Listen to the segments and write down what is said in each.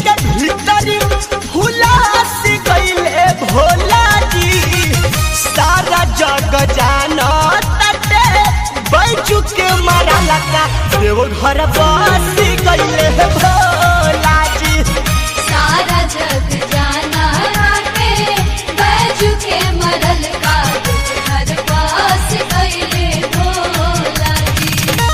के भीतरी हुलास गईले भोला जी सारा जग जानो तटे बैजू के मारा लगा देव घर बस गईले भोला जी सारा जग जाना के बैजू के मरल का दुख हर पास कैले भोला जी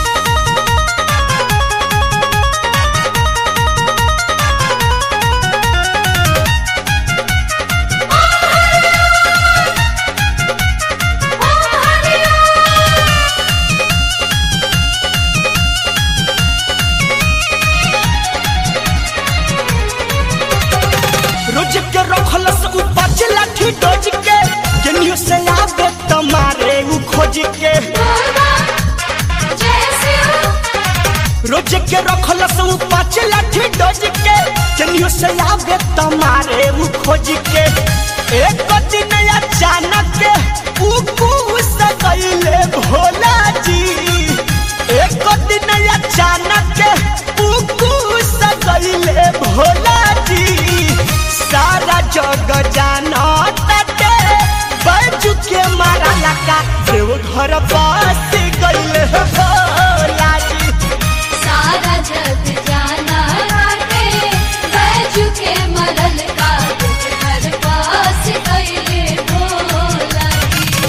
रोज के रखल से उपज लाठी डोज के केनियो से आवे तुम्हारे उ खोज के भोला जय शिव रोज के रखल से उपज लाठी डोज के केनियो से आवे तुम्हारे उ खोज के एक दिन अचानक उ कुस गईले भोला जी एक दिन अचानक उ कुस गईले भोला जी सारा जग जानो तटे बैजू के मारा लगा देव घर बस गईले भोला जी सारा जग जाना के बैजू के मरल का दुख हर पास कैले भोला जी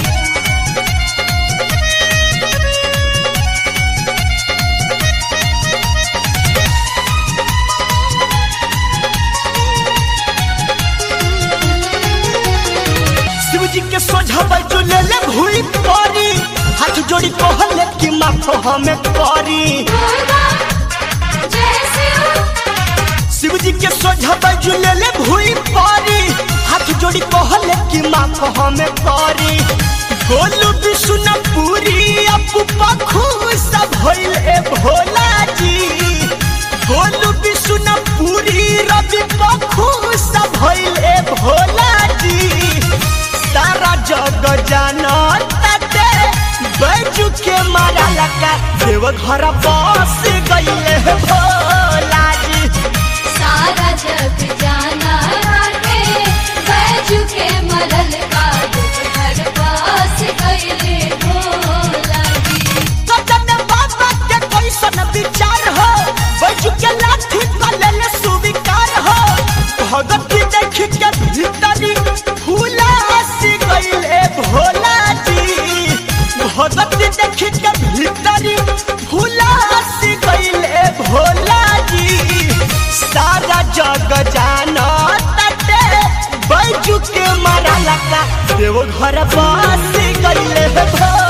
शिव जी के सोझा बैजू ले ले भूई परी हाथ जोड़ी कहले कि माफ हमें करी भोला जय शिव शिव जी के सोझा बैजू ले ले भूई परी हाथ जोड़ी कहले कि माफ हमें करी गोलू विष्णुपुरी अपू पखू सब भइले भोला जी गोलू विष्णुपुरी रवि पखू सब भइले भोला जी सारा जग जानो तटे बैजू के मारा लगा देव घर बस गईले भोला जी सारा जग जाना के बैजू के मरल का दुख हर पास कैले भोला जी कदम बाबा के कैसन विचार हो बैजू के लाठी कलल सुविकार हो भगती देख के भीतरी फूला सी गईले भोला जी भगती देख के भीतरी फूला सी गईले भोला जी सारा जग जानो तटे बैजू के मारा लगा देव घर बस गईले भोला